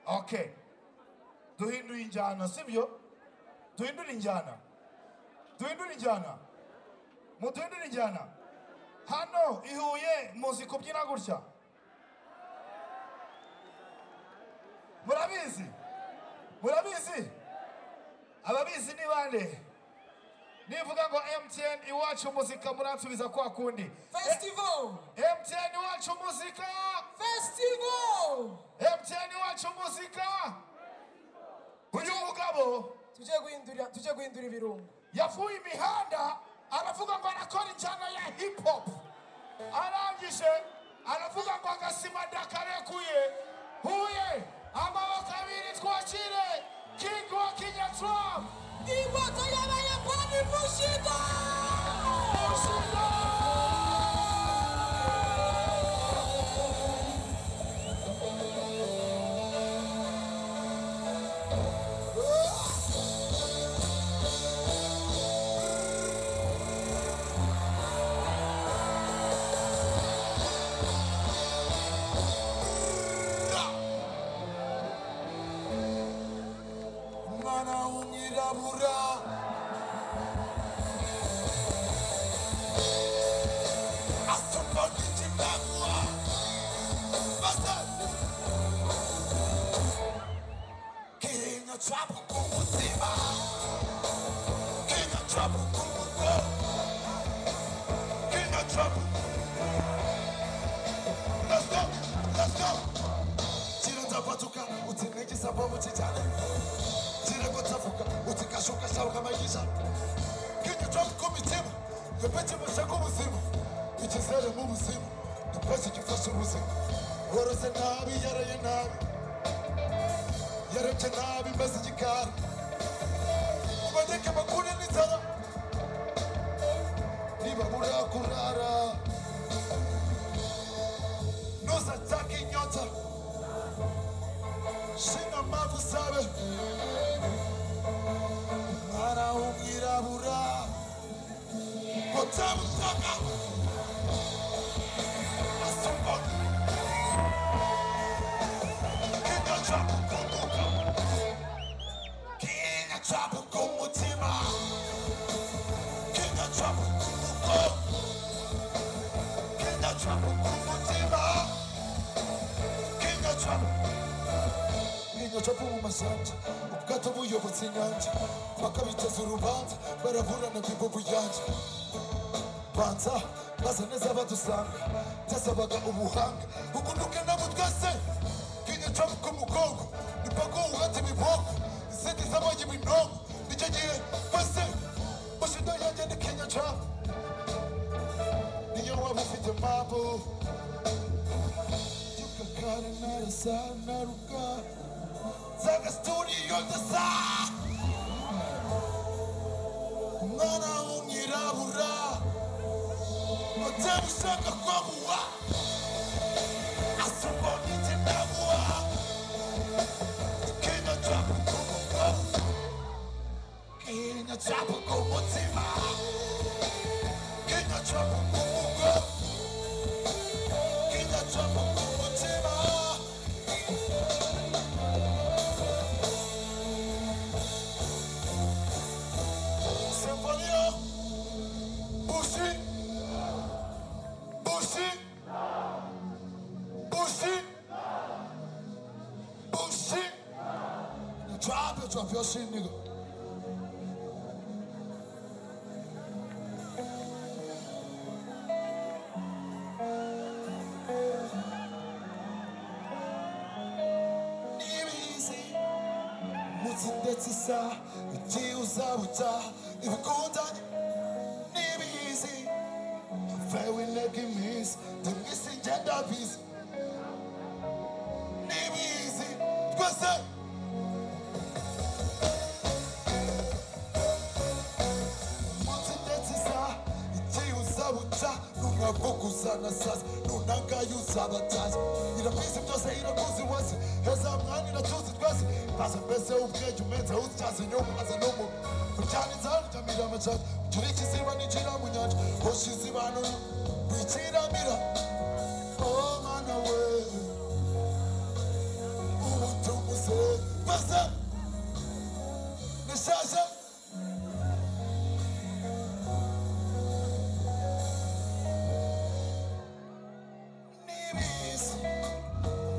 Okay. Duhindura injyana sibyo duhindura injyana duhindura injyana muduhindura injyana hano i Huye muzi kubyina gutya murabizi murabizi ababizi ni bande nivuga ngo MTN iwacu muzika muransubiza kwa kundi Festival! MTN iwacu muzika Festival! MTN iwacu muzika uyu mugabo Tuje guhindura tuje guhindura ibirungo. yavuye imihanda aravuga ngo arakora injyana ya hip hop arangije aravuga ngo agasima ndakarekuye huye amaboko abiri twakire king wa kinyatram Imbaga y'Abayapani mushida! umwana w'umwirabura asoma n'ikirangwa maze kenya cabo ku buzima kenya cabo ku rugo kenya cabo Let's go, let's go. Chirota patuka, utineki sababu chichane. chirikutafuka utikashukashauka maisha kinitwamkomitema ngepechimashako muzima ichizere mu muzima ngepechi kifashi muzima worose nabi yareye nabi yareche nabi mbese chikari ubadeke makune nizara nibabura kurara nusa taki nyota shina mavu sabe mwana w'umwirabura utamushaka asumba kinga cyamukunguka kinga cyamuka umutima kinga cyamuka umuko kinga cyamuka umutima kinga cyamuka inyoca mvu mu mashyamba ubwato buyobotse inyanja bakabiteza urubanza baraburana bibubu yanjye banza baza neza badusanga byasabaga ubuhanga bugunduke nabo twese kinyoca ku mugongo nipako uhata imiboko izindi z'amagi ibinongo nicyo gihe bose bashido yanjye ni kinyoca niyo waba ufite mpamvu Kare narasa naruka Zaga studio ndasa Umwana w'umwirabura Mutima ushaka kwamuwa Asumba nitinamuwa Kenya chapa kumuwa Kenya chapa kumutima Kenya chapa kumuwa Kenya chapa kumutima Sinfonio Bushi Bushi Bushi Bushi Drop it, drop your shit, nigga. Easy. mutindetse isaha igihe uzaba utaha ibikundanye n'ibizi mvewe intege iminsi ndi mu isi ngenda bizi n'ibizi twese mutindetse isaha igihe uzaba utaha nunavuguzana sasa nunangayo uzaba atazi irabizi byose irakuzi wese heza mwanya iratuzi twese Baza mbese ubwenge umeze utyaza inyuma maze n'ubu Uryana inzara uryamira amacaka Ugira ikiziba n'igira mu nyanja Hoshi izibano wikiramira Oh mana we Ubu tumuze ibizi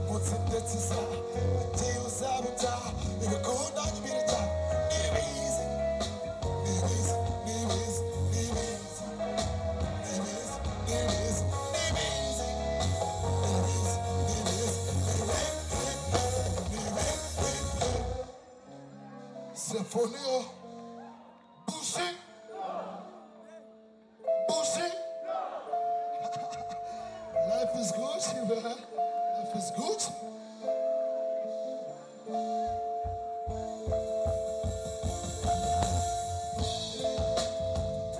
mutsindetiza bati uzabuta ibikunda nyibirya nibizi nibizi nibizi nibizi nibizi nibizi nibizi nibizi nibizi Symphonio Boucher Boucher Life is good, man. Life is good. Ah! Ah! Ah!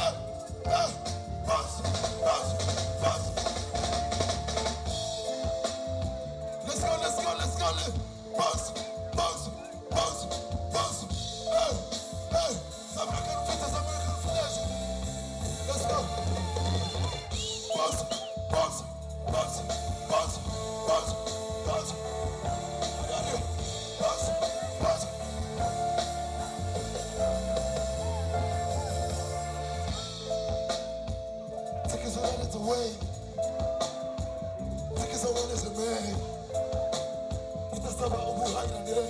Ah! Boss! Boss! Boss! Let's go, let's go, let's go. Let's bounce, bounce, bounce, bounce. Hey, hey. American fighters, American fighters. Let's go. Bounce, bounce, bounce, bounce, bounce, bounce. I got you. Bounce, bounce. Take his hand away. Take his hand as a man. Utasaba ubuhanganire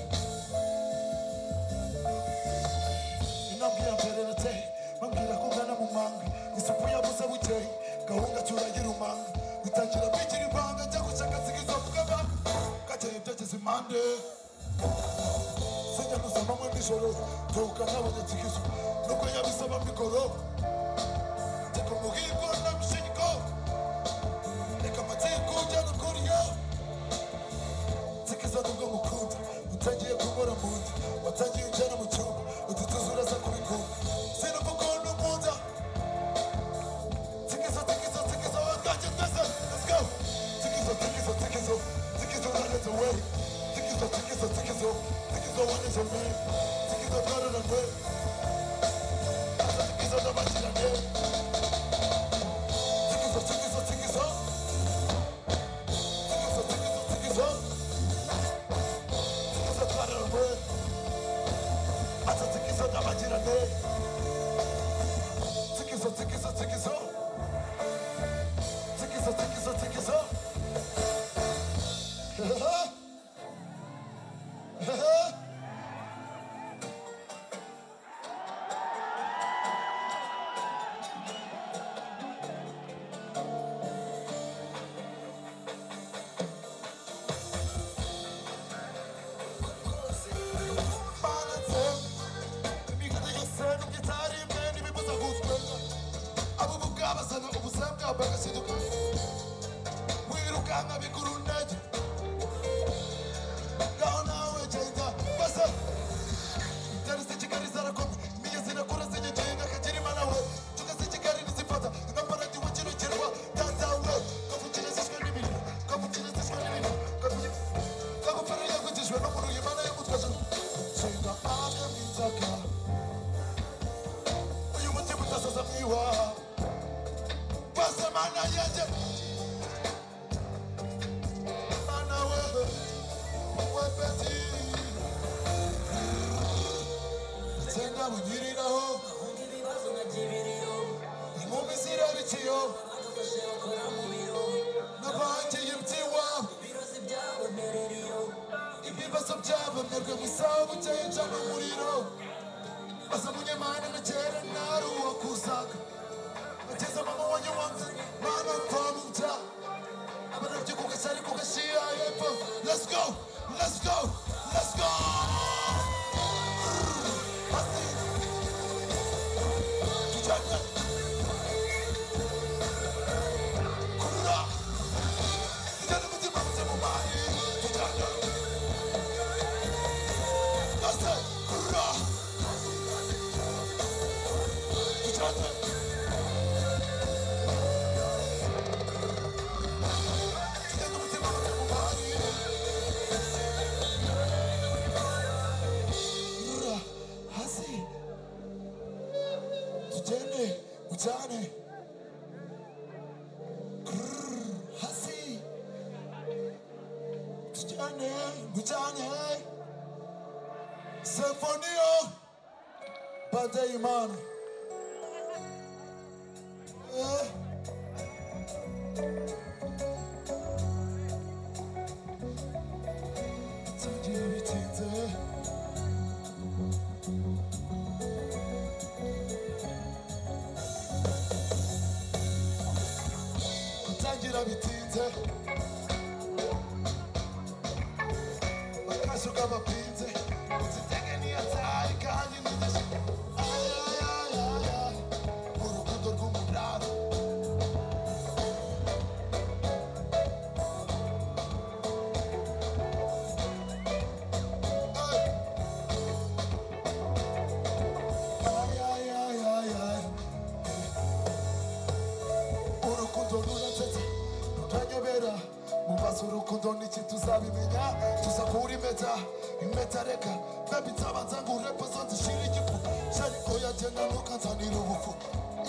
inambwira mpererete bambwira ko ngana mu manga isupu yabuze bukeye gahunda cyuragira umanga bitangira kwigira ibanga njya gushaka nsigizo bwaba gateye ibyageze impande sijya nuzamanywe nijoro turuka nabonye nsigizo nuko yabisaba mikoro teka umuhigo n'amushingo reka amatsiko ujyana kuriyo zikiza nubwo mukunda utangiye kubura mu nda watangiye ujyana mu cyumba udutuza uraza kubikunda sinumva ukuntu ukunda zikiza zikiza zikiza watwanjye twese let's go zikiza zikiza zikiza zikiza running away zikiza zikiza zikiza zikiza running away zikiza running away zikiza n'abakirane zikiza zikiza zikiza zikiza zikiza zikiza Zatarıldı Atatürk izledi amacıranı Tıkıza tıkıza tıkıza Tıkıza tıkıza tıkıza Maalesef Bir kadar yükseldim ki tarihim beni bir buza kutmadı Ama bu kaba sana ubuzam kaba kasıdım Wirukanga bikurunaje Gaona wejenda Basa Tari sechikari zarakomi Miye zinakura zinyejenga kajiri manawe Chuka sechikari nizipata Napara diwe chino chirwa Tata we Kafuchile sishwe nimini Kafuchile sishwe nimini Kafuchile kakupfira yekutiswe nomunu yemana yekutya zvinga ave minzaka uyu muti mutasasamiwa pasemana yete mana webe wepeti tsenga bunyiriraho imumisira biciyo nabangiye byiwawe ibibazo byabo mwebwe musaho bukeye cyane umuriro baza munyemana na kera ntari uwakuzaga bateze mama wanyu wanze mama mpamubya abanabyo kugashyari kugashyira hepfo let's go let's go let's go Basi. Tujyane. Kurura. Tujyane umutima muze mu mari. Tujyane. Nasıl? Hurra! Mücadele! Hurra! Hazi! Tücene! Mücadele! Grrr! Hazi! Tücene! Mücadele! Symphonio Bade Imani Eh. Tangira bitinze gutangira bitinze akazu k'amapinze uzitege niyataye kandi nidashe urukundo rw'umuraro urukundo ruratete ruranyobera mu maso urukundo niki tuzabimenya tuza kuri impeta impeta reka bebi nzabanza ngurepo zo zishira igifu shari oya genda ntukanzanira ubufu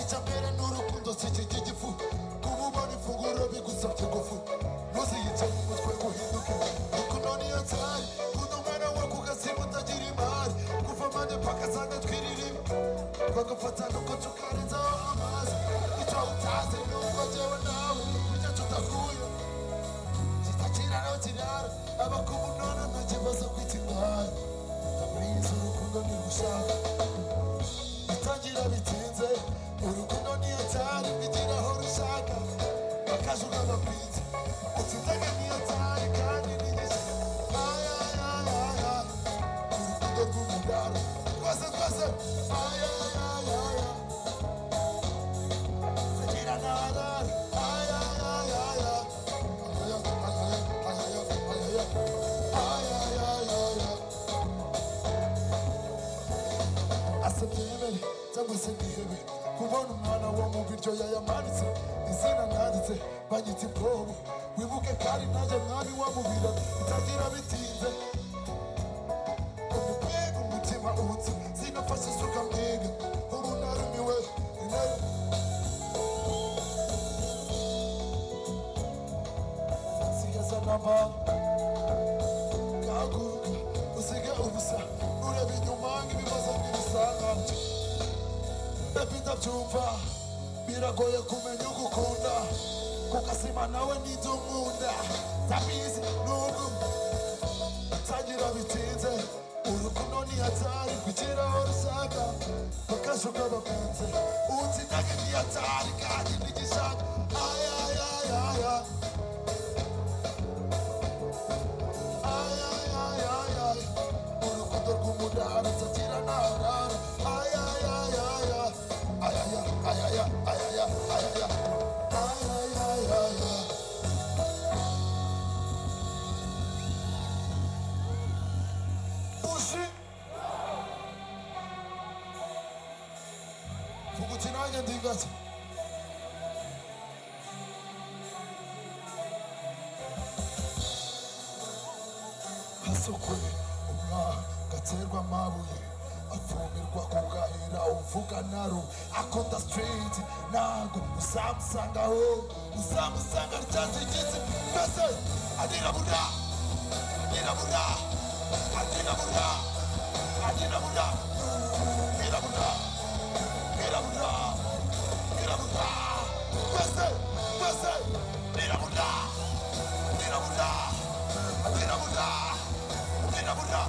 icya mbere ni urukundo sikirya igifu kuba ubona ifunguro bigusabye gufu ntuziyice mu mutwe guhinduke rukundo niyo nzari kunda umwana we ku gasimu utagira imari kuva amande paka zanga twiririmba bagafata nuko tukarenzaho amazi icyo utazi ni uko jyewe nawe burya tudahuye kitakiraro kiraro abakubu none nta kibazo kwita indaya ndamuriza urukundo ntirushaka bitangira bitinze urukundo niyo cyari bigira aho rushaka akaje ukagapinze utindega niyo cyari kandi n'igice ay ay ay ay ay urukundo rw'umugaro twese twese ay ay ay ay ay kubona umwana wo mu biryo yayamanitse izina nanditse banyita imbobo wibuke kandi nanjye mwami wamubira bitagira bitinze umupega umutima utse sinafashe isuka mwiga ubu narumiwe inaru sigaza namba gahaguruka usige ubusa nureba inyuma nk'ibibazo ntibisanganje bebi ndabyumva biragoye kumenya ugukunda kukasima nawe n'ibyo nkunda ndabizi nubwo tangira bitinze urukundo ni hatari kugira aho rusaga bakaje ugabakunze utsindage ni hatari kandi ntigishaka ay ay ay ay ay Ay, ay, ay, ay, ay. Urukundo rw'umudara nzakira ntarara. Ay, ay, ay, ay, ay. Ay, ay, ay, ay, ay, ay, ay, ay, ay, ay, ay. Ay, ay, ay, ay, ay. Uzi. Vuga uti nanjye ndi gake. hasokwe umwaka gaterwa amabuye apfumirwa kugahera uvuga naro akunda street ntago uzamusangaho uzamusanga ryazigitse mbese adirabura adirabura adirabura adirabura birabura birabura birabura mbese mbese birabura birabura birabura birabura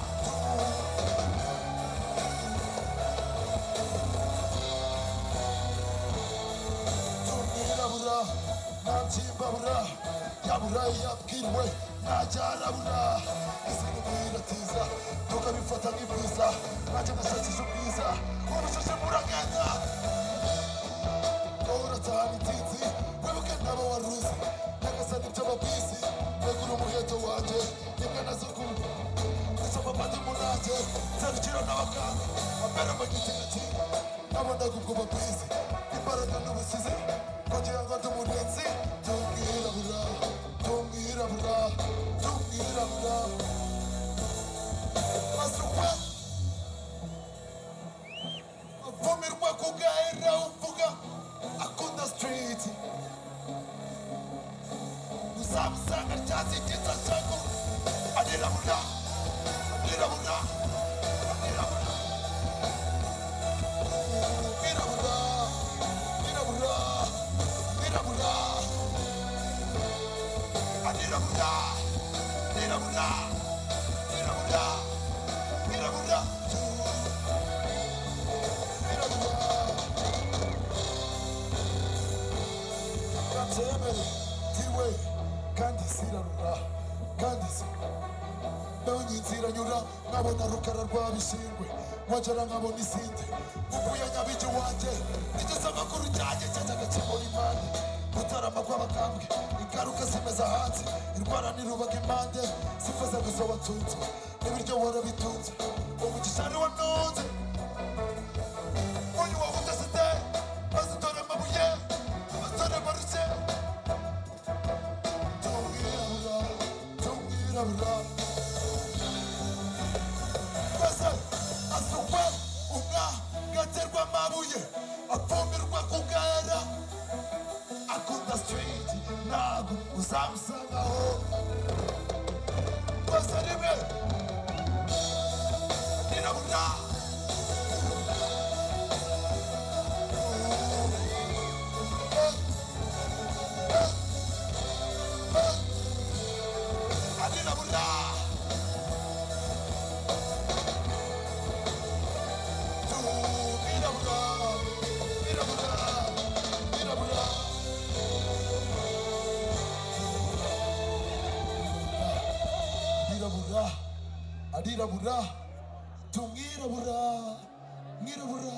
yirabura ntabyibabura yabura yabwiriwe ntajyarabura ese nibiratiza tukabifata nk'ibyiza nanjye gushakisha ubwiza ubushishe muragenda uratahana itinzi wibuke nabo waruzi nyagasani ibyo babizi negura umuheto wanjye nimwe na zukuru ndasoma padi munanjye nzarukira n'abaganga bambera mu gitigati nabonaga ubwo babizi imbaraga n'ubusizi kugira ngo ndi umurinzi tumwirabura tumwirabura tumwirabura masukwa avumirwa kugaira uvuga akunda street uzamusanga ryazigitsa shako arirabura arirabura arirabura birabura birabura wirabura wirabura wirabura wirabura Yemere tiwe kandi zirarura kandi zirarura ndabonye inzira nyura nkabona rukara rwa bishingwe nkongera nkabona izindi mvuye nyabijyi wanjye nigeze amakuru cyanjye cyajyaga kimura impande gutarama kw'abakambwe ingaruka zimeza hanze indwara ntirubaga impande zifuza gusa watunze n'ibiryo warabitunze umugisha niwo ntunze uyu wawudasite bazitore amabuye bazitore maruke tumwirabura tumwirabura maze asukwa umwagaterwa amabuye apfumirwa ku bwera akunda sitiriti ntabwo uzamusangaho maze rimwe nirabura Adinabunda! arirabura arirabura tumwirabura mwirabura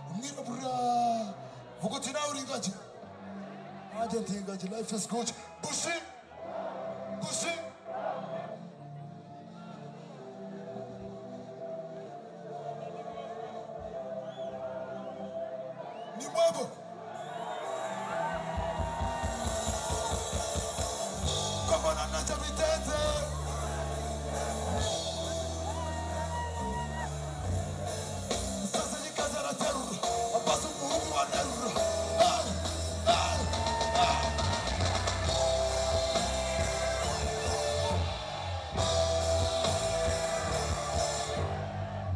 umwirabura vuga uti nawe uri ingagi nanjye ndi ingagi life is good bushi bushi ni mwebo komona ntacyo bitenze sasanye ikaze araterura amaze umuhungu aterura Ay, ay, ay.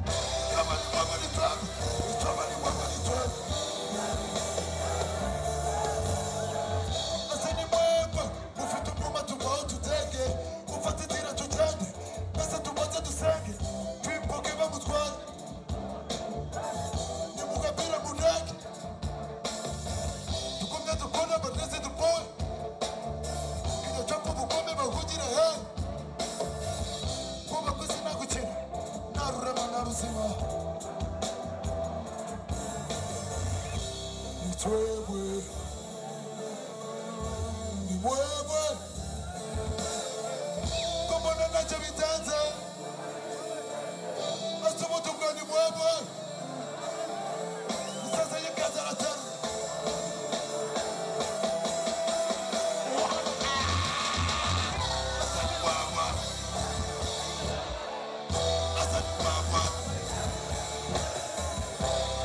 Kabali, kabali, kabali. Kabali, kabali, kabali. Ese ni mwembe mufite umwuma tubaho tutenge mufate inzira tugende mbese tubanze dusenge twimbuke bamutware nimugapira muneke tugumye dukore amadrese dupoye iyo copo bukome bahugire he kuba kwisi nagukina nta rurema nta ruzima ni twebwe ni wewe ko mbona ntacyo bitenze ese ubundi ubwo ni wewe isaza y'ikazi araterura Asa ni wewe. Asa ni wewe. Baba,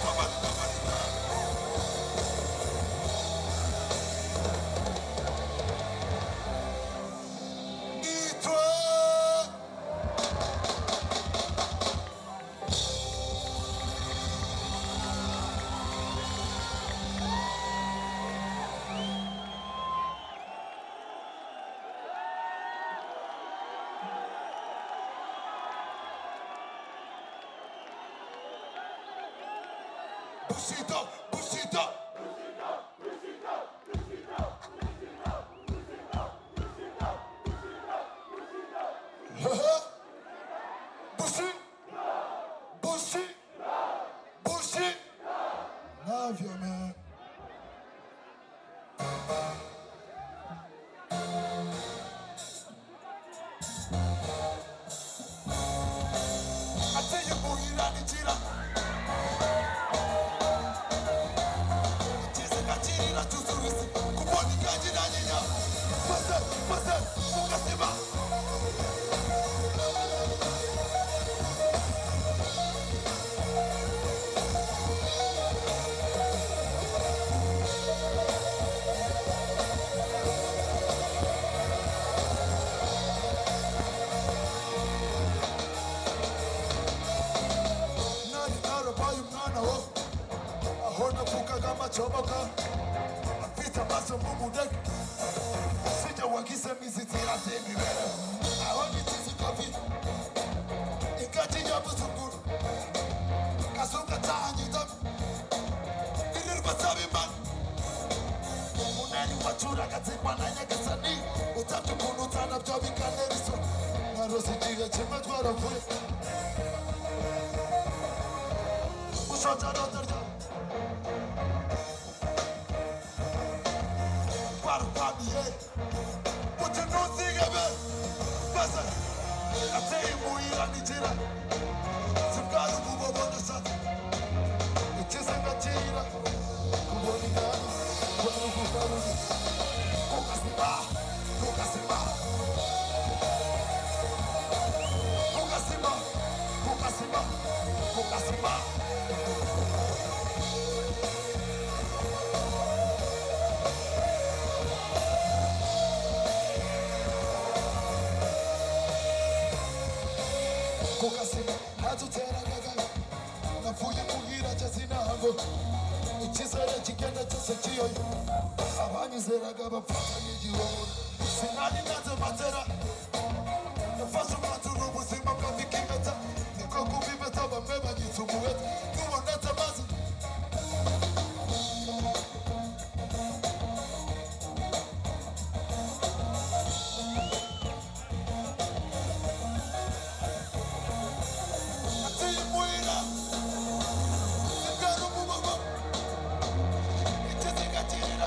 baba, baba. Nitwe Bushido, Bushido. Bushi, Bushi, Bushi. Love you, man. ateye muhira n'inzira ikize kakirira cyuzurutse kubona ikagira nyinya maze maze mugasima nari narabaye umwana wo aho navugaga amacoboka afite amaso nk'umudege sijya wagisemo inzitira z'imibereho aho niti zitabi ingagi yabuzunguru kazungu atahanye indami nirirwa asaba imana umunani wacuraga zirwa na nyagasani utabye ukuntu utanabyo bikanera isoni narose igihe kimwe twaravuye ushoje arota ryawe twarupamiye uti ntuzigebe maze ateye imuhira n'igira zibwari umubobona sata ikize ngakira kubona ingano kubona ugugaruza kugasima kugasima kugasima kugasima kugasima kukasima hatutera kagana napfuye kugira chasinahango ichizera chigenda chose chiyoyo avanyizeraga vapfata nechiona sinani nazematera nafasumadzuru muzima kavikimeta nikokumimeta vamwe vanyitsumuweta kuvonatamazi atimuira ikarumumomo ichizikatira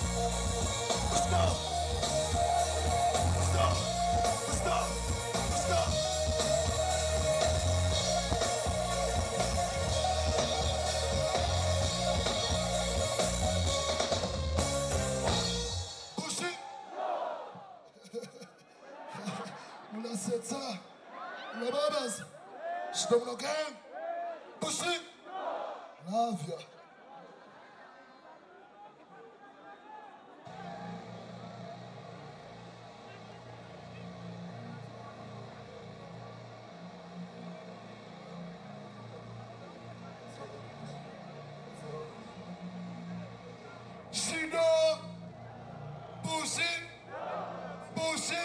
Let's go! Let's go! Let's go! Let's go! Bushi. Mulasetsa. Mulababaza. Shitomuno gang. Bushi. Love ya. Shido. Bushi. Bushi.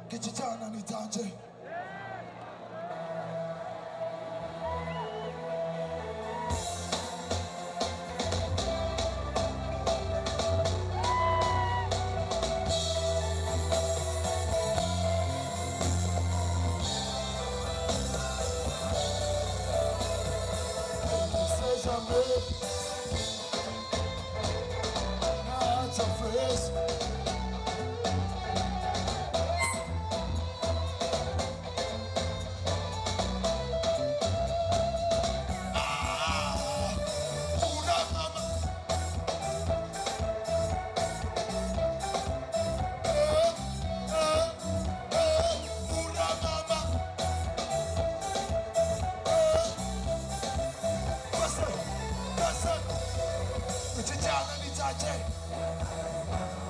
Kichijana ni tanje. Seja meu. Not your face. Ah, una mama. Eh, eh, eh, una mama. Listen, listen. It's a challenge, it's a challenge.